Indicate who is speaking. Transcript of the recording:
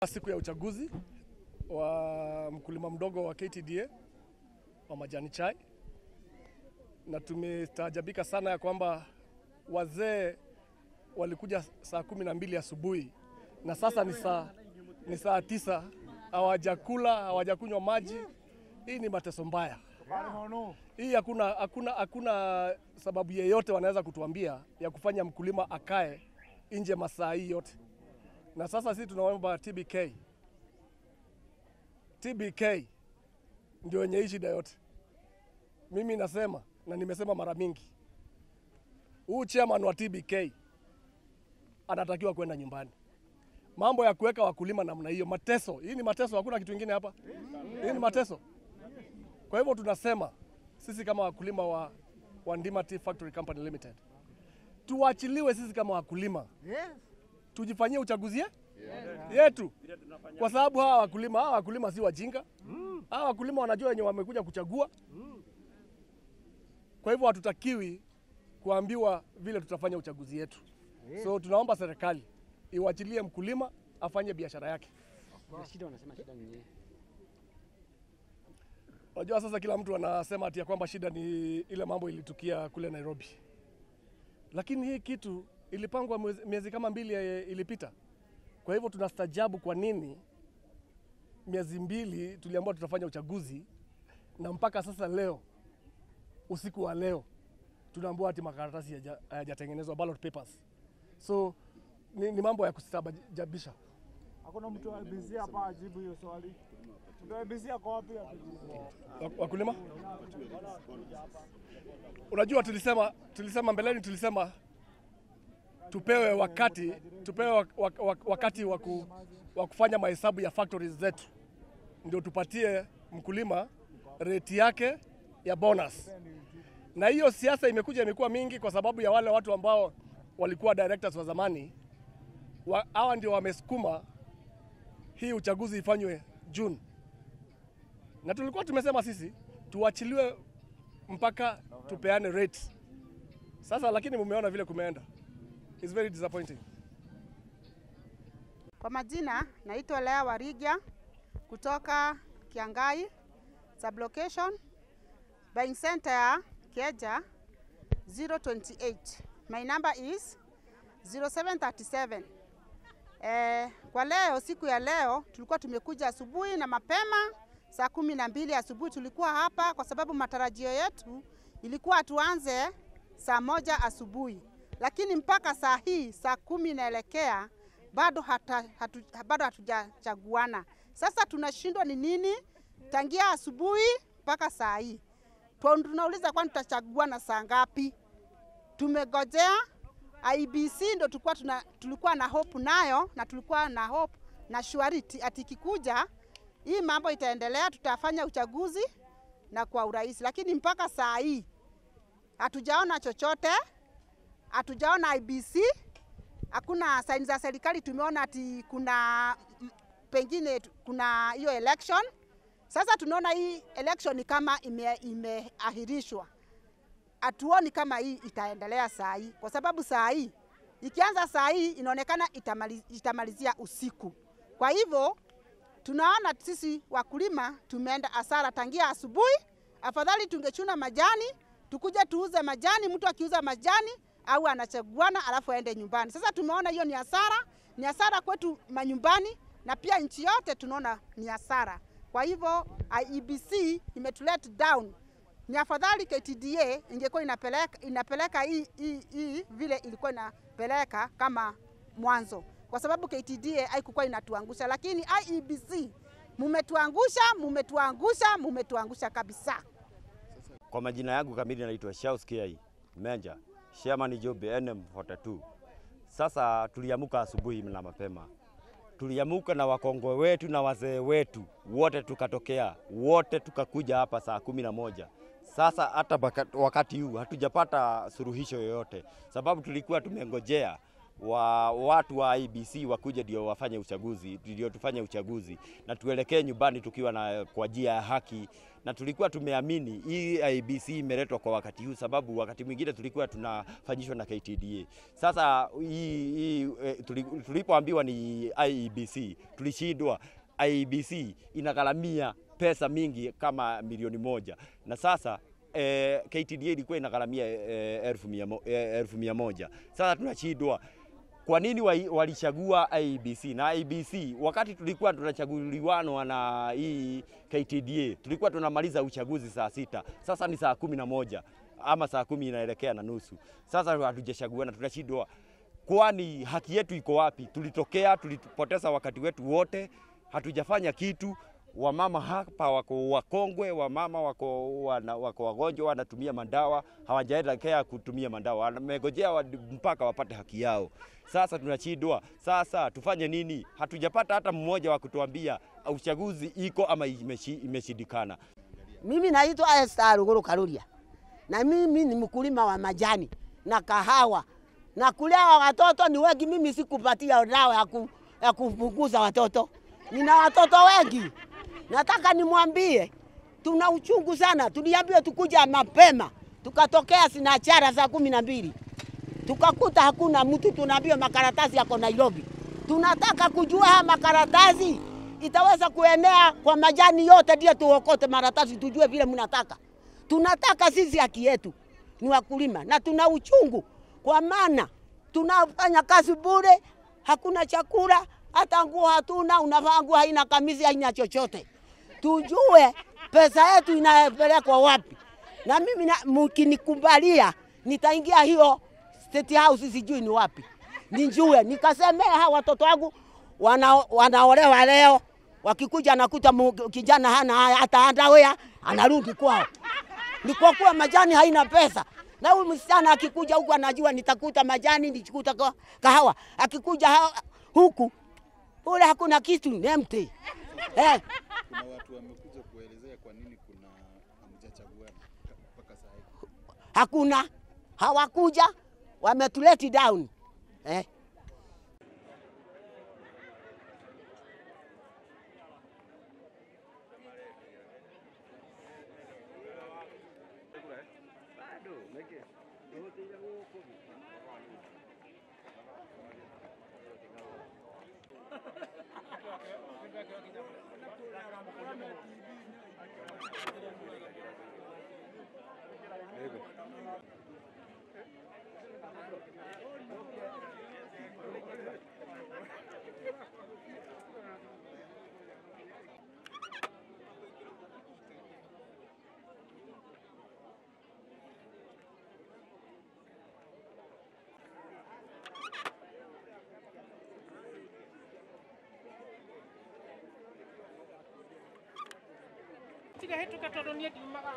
Speaker 1: Siku ya uchaguzi wa mkulima mdogo wa KTDA wa majani chai, na tumestaajabika sana ya kwamba wazee walikuja saa kumi na mbili asubuhi na sasa ni saa ni saa tisa, hawajakula hawajakunywa maji. Hii ni mateso mbaya hii. Hakuna, hakuna, hakuna sababu yeyote wanaweza kutuambia ya kufanya mkulima akae nje masaa hii yote, na sasa sisi tunaomba TBK, TBK ndio wenye hii shida yote. Mimi nasema na nimesema mara mingi, huu chairman wa TBK anatakiwa kwenda nyumbani. Mambo ya kuweka wakulima namna hiyo, mateso. Hii ni mateso, hakuna kitu kingine hapa. Hii ni mateso. Kwa hivyo tunasema sisi kama wakulima wa, wa Ndima Tea Factory Company Limited tuachiliwe sisi kama wakulima tujifanyie uchaguzi ye- yetu, kwa sababu hawa wakulima hawa wakulima si wajinga. Hawa wakulima wanajua wenye wamekuja kuchagua. Kwa hivyo hatutakiwi kuambiwa vile tutafanya uchaguzi yetu. So tunaomba serikali iwachilie mkulima afanye biashara yake.
Speaker 2: Shida wanasema shida ni nini?
Speaker 1: Unajua sasa kila mtu anasema ati ya kwamba shida ni ile mambo ilitukia kule Nairobi, lakini hii kitu ilipangwa mwezi- miezi kama mbili eh, ilipita. Kwa hivyo tunastajabu kwa nini miezi mbili tuliambiwa tutafanya uchaguzi na mpaka sasa leo usiku wa leo tunaambiwa ati makaratasi hayaja- hayajatengenezwa ballot papers. So ni, ni mambo ya kustabajabisha.
Speaker 3: Hakuna mtu wa IBC hapa ajibu hiyo swali. Mtu wa IBC ako wapi atujibu?
Speaker 1: Wa- wakulima. Unajua, tulisema tulisema mbeleni, tulisema tupewe wakati tupewe wak- wak- wak- wakati wa ku- wa kufanya mahesabu ya factories zetu, ndio tupatie mkulima reti yake ya bonus. Na hiyo siasa imekuja imekuwa mingi kwa sababu ya wale watu ambao walikuwa directors wa zamani, wa- hawa ndio wamesukuma hii uchaguzi ifanywe June na tulikuwa tumesema sisi tuachiliwe mpaka tupeane rate. Sasa lakini mumeona vile kumeenda. It's very disappointing.
Speaker 4: Kwa majina naitwa Lea Warigia kutoka Kiangai sublocation buying center ya Kieja 028. My number is 0737. Eh, kwa leo siku ya leo tulikuwa tumekuja asubuhi na mapema saa kumi na mbili asubuhi tulikuwa hapa kwa sababu matarajio yetu ilikuwa tuanze saa moja asubuhi, lakini mpaka saa hii saa kumi inaelekea bado hata, hatu, bado hatujachaguana. Sasa tunashindwa ni nini tangia asubuhi mpaka saa hii. Twa- Tunauliza kwani tutachaguana saa ngapi? Tumegojea IBC ndo tulikuwa, tuna, tulikuwa na hope nayo na tulikuwa na hope na surety ati ikikuja hii mambo itaendelea, tutafanya uchaguzi na kwa urahisi, lakini mpaka saa hii hatujaona chochote, hatujaona IBC, hakuna saini za serikali. Tumeona ati kuna m- pengine tu- kuna hiyo election. Sasa tunaona hii election ni kama ime- imeahirishwa hatuoni kama hii itaendelea saa hii, kwa sababu saa hii ikianza saa hii inaonekana itamali, itamalizia usiku. Kwa hivyo tunaona sisi wakulima tumeenda hasara tangia asubuhi. Afadhali tungechuna majani tukuja tuuze majani, mtu akiuza majani au anachaguana alafu aende nyumbani. Sasa tumeona hiyo ni hasara, ni hasara kwetu manyumbani na pia nchi yote tunaona ni hasara. Kwa hivyo IEBC imetulet down ni afadhali KTDA ingekuwa inapeleka, inapeleka hii, hii, hii vile ilikuwa inapeleka kama mwanzo, kwa sababu KTDA haikukuwa inatuangusha, lakini IEBC mumetuangusha, mumetuangusha, mumetuangusha kabisa.
Speaker 5: Kwa majina yangu kamili naitwa Shaus Kiai Menja, Chairman Jobe NM42. Sasa tuliamuka asubuhi na mapema, tuliamuka na wakongwe wetu na wazee wetu wote, tukatokea wote tukakuja hapa saa kumi na moja. Sasa hata baka- wakati huu hatujapata suluhisho yoyote, sababu tulikuwa tumengojea wa watu wa IBC wakuja ndio wafanye uchaguzi, ndio tufanye uchaguzi na tuelekee nyumbani tukiwa na kwa njia ya haki, na tulikuwa tumeamini hii IBC imeletwa kwa wakati huu, sababu wakati mwingine tulikuwa tunafanyishwa na KTDA. Sasa hii, hii eh, tuli- tulipoambiwa ni IEBC tulishindwa. IEBC inagharamia pesa mingi kama milioni moja na sasa eh, KTDA ilikuwa inagharamia eh, elfu mia mo- eh, elfu mia moja. Sasa tunashindwa kwa nini wa- walichagua IEBC na IEBC wakati tulikuwa tunachaguliwanwa na hii KTDA tulikuwa tunamaliza uchaguzi saa sita, sasa ni saa kumi na moja ama saa kumi inaelekea na nusu. Sasa hatujachaguana, tunashindwa kwani haki yetu iko wapi? Tulitokea, tulipoteza wakati wetu wote, hatujafanya kitu. Wamama hapa wako wakongwe, wamama wako, wana, wako wagonjwa, wanatumia madawa, hawajaelekea kutumia madawa, wamegojea wad- mpaka wapate haki yao. Sasa tunashindwa, sasa tufanye nini? Hatujapata hata mmoja wa kutuambia uchaguzi iko ama imeshi- imeshindikana.
Speaker 6: Mimi naitwa Esther Ruguru Karuria na mimi ni mkulima wa majani na kahawa na kulea watoto ni wengi. Mimi sikupatia dawa ya, ku, ya kupunguza watoto, nina watoto wengi. Nataka nimwambie tuna uchungu sana. Tuliambiwa tukuja mapema, tukatokea Sinachara saa kumi na mbili tukakuta hakuna mtu, tunaambiwa makaratasi yako Nairobi. Tunataka kujua haya makaratasi itaweza kuenea kwa majani yote, ndio tuokote makaratasi, tujue vile mnataka. Tunataka sisi haki yetu, ni wakulima na tuna uchungu, kwa maana tunafanya kazi bure, hakuna chakula, hata nguo hatuna, unavaa nguo haina kamisi, haina chochote. Tujue pesa yetu inapelekwa wapi, na mimi na- mkinikubalia nitaingia hiyo State House, sijui ni wapi, nijue nikasemea hawa watoto wangu wana, wanaolewa leo, wakikuja nakuta mu- kijana hana haya, hata underwear anarudi kwao ni kwa kuwa majani haina pesa. Na huyu msichana akikuja huku anajua nitakuta majani, nitakuta ka- kahawa. Akikuja ha, huku ule hakuna kitu, ni empty. Eh,
Speaker 7: kuna watu wamekuja kuelezea kwa nini kuna hamjachaguana mpaka saa hii.
Speaker 6: hakuna hawakuja, wametuleti down eh.
Speaker 8: tiga hetu katodonia di maga